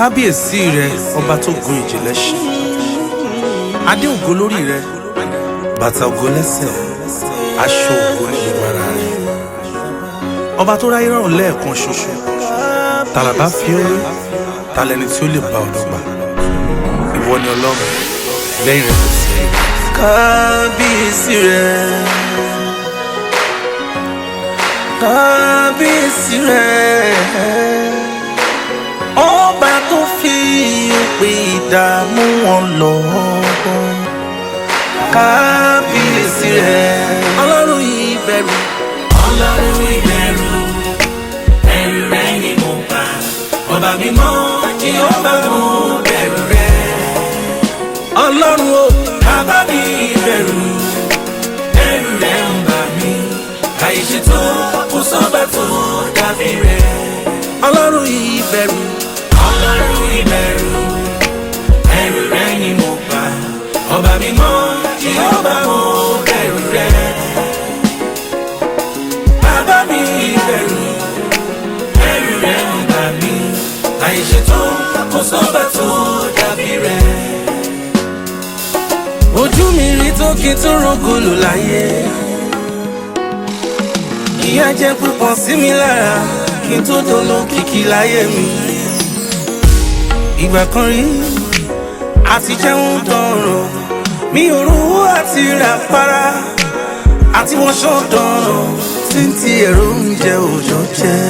kábíyèsí rẹ ọba tó gun ìjìnlẹ̀ ṣe adé ògo lórí rẹ bàtà ògo lẹ́sẹ̀ aṣọ ògo ní gbogbo ara rẹ ọba tó ráyé rọrùn lẹ́ẹ̀kan ṣoṣo tàlàbà fi ó rí talẹni tí ó lè bá ọ̀dọ́ gbà ìwọ ni ọlọ́run lẹ́yìn rẹ kò sí ẹ̀yìn. kábíyèsí rẹ kábíyèsí rẹ ọba tó fi òpè ìdààmú wọn lọ kábíyèsí rẹ ọlọ́run ìbẹ̀rù ọlọ́run ìbẹ̀rù ẹ̀rù rẹ ni mo bá ọba mímọ́ tí ó bá mú bẹ̀rù rẹ ọlọ́run o bàbá mi ìbẹ̀rù ẹ̀rù rẹ ń bà mí àìṣe tó kò sọ́gbà tó dàbí rẹ ọlọ́run ìbẹ̀rù ọlọ́run ìbẹ̀rù ẹ̀rù rẹ ni mo bá ọba mímọ́ tí ó bá mú bẹ̀rù rẹ bàbá mi ìbẹ̀rù ẹ̀rù rẹ ń bà mí àìṣe tó kò sọ́gbà tó dàbí rẹ. ojú mi rí tó kí n tó rògbòlò láyé ìyà jẹ́ púpọ̀ sí mi lára kí n tó dolo kìkì láyé mi ìgbà kan rí àti jẹun dọ̀rọ̀ mi ò rówó àti rà para àti wọ́n ṣọ́ dọ̀rọ̀ tí ń ti ẹ̀rọ oúnjẹ òòjọ́ jẹ́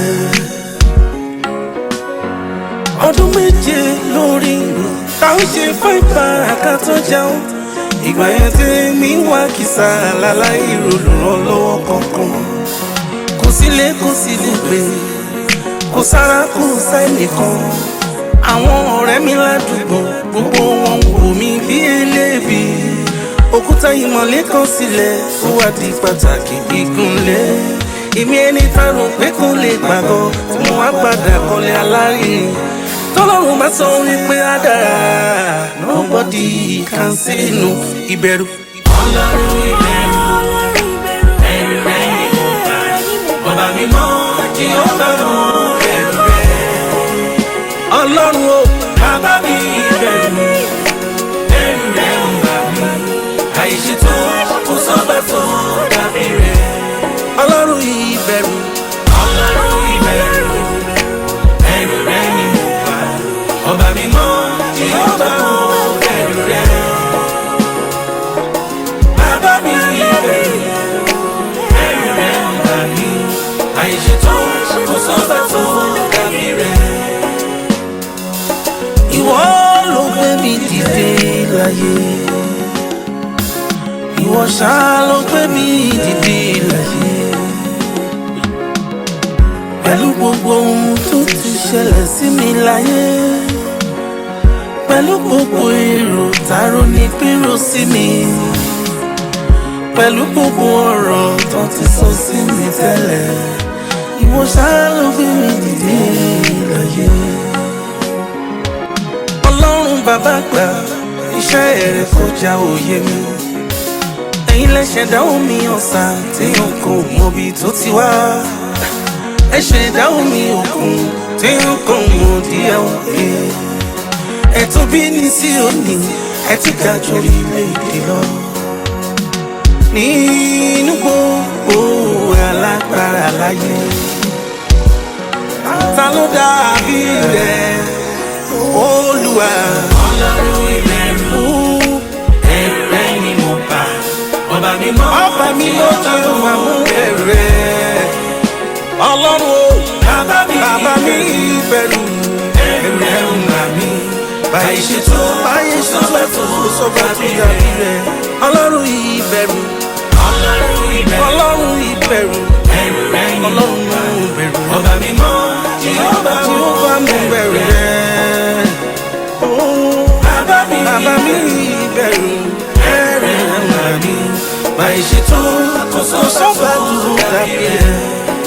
ọdún méje lórí mi táwọn ṣe fún ìpara ká tó jẹun ìgbà yẹn tí mi wá kìsà láláì olùrànlọ́wọ́ kankan kò sílé kò sí lùgbé kò sára kò sẹ́nìkan àwọn ọ̀rẹ́ mi ládùúgbò gbogbo wọn wò mí bí eléèbí òkúta ìmọ̀lé kan sílẹ̀ ó wá di pàtàkì gígùnlé èmi ẹni tá rò pé kò lè gbàgbọ́ tí mo wá padà kọ́lé alárinrin tọ́lọ́run bá sọ wípé á dára nobody can say no ìbẹ̀rù. ọlọ́run ìbẹ̀rù ẹ̀rù rẹ ni mo bá ọba mímọ́ tí ó bá mú bẹ̀rù rẹ. ọlọ́run o bàbá mi ìbẹ̀rù ẹ̀rù rẹ ń bà mí àìṣe tó kò sọ́gbà tó dàbí rẹ. ọlọ́run ìbẹ̀rù ọlọ́run ìbẹ̀rù ẹ̀rù rẹ ni mo bá ọba mímọ́ tí ó bá mú bẹ̀rù rẹ. bàbá mi ìbẹ̀rù ẹ̀rù rẹ ń bà mí àìṣe tó kò sọ́gbà tó dàbí rẹ. ìwọ ló gbé mi dìde láyé ìwọ ṣá ló gbé mi dìde láyé pẹ̀lú gbogbo ohun tó ti ṣẹlẹ̀ sí mi láyé pẹ̀lú gbogbo èrò tààrọ ní pérò sí mi pẹ̀lú gbogbo ọ̀rọ̀ tó ti sọ sí mi tẹ́lẹ̀ ìwọ ṣá ló gbé mi dìde láyé ọlọ́run bàbá gbà iṣẹ́ rẹ̀ kọjá òye mi ẹ̀yin lẹ́sẹ̀ dáhùn mi ọ̀sà téèyàn kò mọbi tó ti wá ẹ̀ṣẹ̀ dáhùn mi òkun téèyàn kò mọ díẹ̀ òkè ẹ̀tún bí ní sí òní ẹ̀ ti ga jù orílẹ̀-èdè lọ nínú gbogbo alágbára láyé ta ló dàbí rẹ̀ olúwa. ọlọ́run ìbẹ̀rù ẹ̀rù rẹ ni mo bá ọba mímọ́ ọba mi ló ti wà mú bẹ̀rẹ̀ ọlọ́run o bàbá mi bàbá mi bẹ̀rù ẹ̀rù rẹ ń bà mí báyìí ṣe tó báyìí ṣe tó ẹ̀fọ́ kò sọ́ba tó dàbí rẹ̀ ọlọ́run ìbẹ̀rù ọlọ́run ìbẹ̀rù ọlọ́run ìbẹ̀rù ẹ̀rù rẹ ni mo ọlọ́run bá ìbẹ̀rù ọba mímọ́ tí ó bá tí ó bá mú bẹ̀rù rẹ̀ bàbá mi bàbá mi bẹ̀rù ẹ̀rù rẹ̀ mà mí báyìí ṣe tó kò sọ́ba tó dàbí rẹ̀.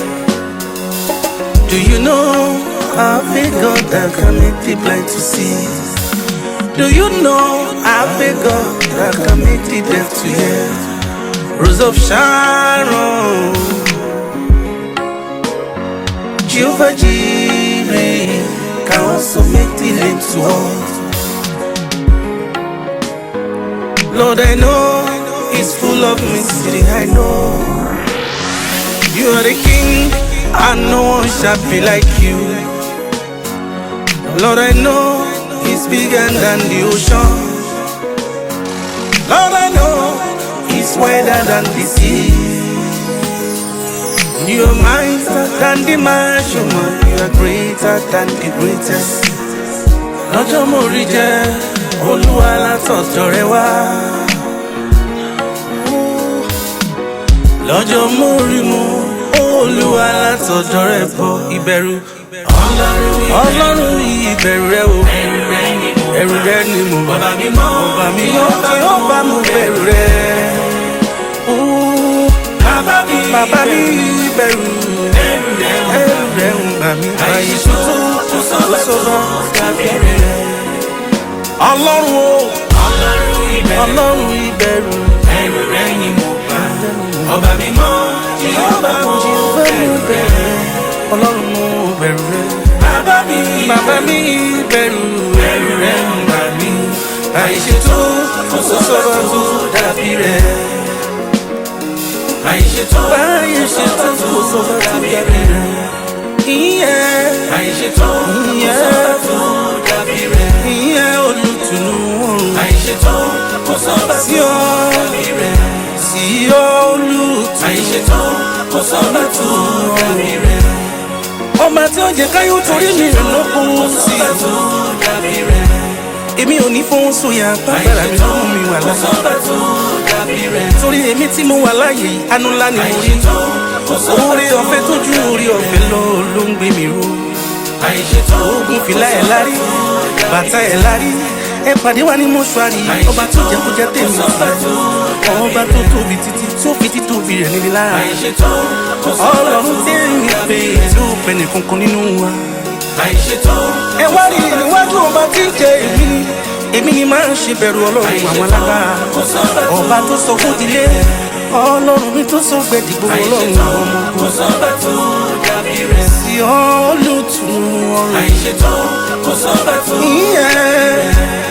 Do you know I've a God that can make the blind to see? Do you know I've a God that can make the deaf to hear? Rose of Sharon, Jehovah Jireh, can so make delay to us. Lord, I know it's full of mystery, I know. You are the king, and no one shall be like you. Lord, I know it's bigger than the ocean. Lord, I know it's wider than the sea. You are mightier than the measurement. You are greater than the greatest. Lọ́jọ́ mo rí jẹ́ olúwa látọ̀dọ̀ rẹ wá. Lọ́jọ́ mo rí mu olúwa látọ̀dọ̀ rẹ bọ̀ ìbẹ̀rù. Ọlọ́run ìbẹ̀rù rẹ o. ẹrù rẹ ni mo Ẹ̀rù rẹ ni mo bá. ọba mímọ́ Ọba mi yóò fi ó bá mu bẹ̀rù rẹ. bàbá mi Bàbá mi bẹ̀rù. ẹrù rẹ o Ẹ̀rù rẹ ń bà mí. Àyè tó tuntun tó tó sọ́ba tó sọ́ba. dàbí rẹ Ọlọ́run o. ọlọ́run ìbẹ̀rù Ọlọ́run ìbẹ̀rù. ẹrù rẹ ni mo bá ọba mímọ́ jehova mo bẹ̀rù rẹ Ọlọ́run mo bẹ̀rù rẹ. bàbá mi Bàbá mi bẹ̀rù. ẹrù rẹ ń bà mí àìṣètò kò sọ́ba tó dàbí rẹ àìṣètò Báyé ṣe tó kò sọ́ba tó dàbí rẹ. Ìyẹn. àìṣètò kò Ìyẹn. sọ́ba tó dàbí rẹ Ìyẹn olùtùnú ọ̀run. àìṣètò kò sọ́ba Sí tó ọ. dàbí rẹ Sí olùtùnú. àìṣètò kò sọ́ba tó dàbí rẹ Ọmọ tí ó jẹ káyọ̀ torí mi rẹ̀ ló kún sí. sọ́ba tó dàbí rẹ Èmi ò ní fún sóyà bàbára mi tó mú mi wà kò láyé. sọ́ba tó dàbí rẹ Torí èmi tí mo wà láyé yìí, àánú ńlá ni mo rí. àìṣètò kò sọ́ba Oore ọ̀fẹ́ tójú oore ọ̀fẹ́ lọ ló ń gbé mi ró. àìṣètò Ogun fìlà ẹ̀ lárí, bàtà ẹ̀ lárí. Ẹ pàdé wa ní mọ́ṣúárì, ọba tó jẹ́ kó jẹ́ tèmi. Ọba tó tóbi títí tó fi títóbi rẹ̀ níbi lára. àìṣètò kò sọ́ba tó Ọlọ́run tẹ́rìn pé tí ó pẹ́ nìkan kan nínú wa. àìṣètò Ẹ wá rí níwájú ọba tí ń jẹ èmi ni. Èmi ni máa ń ṣe bẹ̀rù ọlọ́run àwọn alágbára. kò sọ́ba tó Ọba tó sọ fún ìdílé. Ọlọ́run mi tó sọ gbẹ̀dìgbò ọlọ́run àìṣètò àwọn ọmọ kò ogun. sọ́ba tó dàbí rẹ Sí olùtùnú ọrùn. àìṣètò kò sọ́ba tó Ìyẹn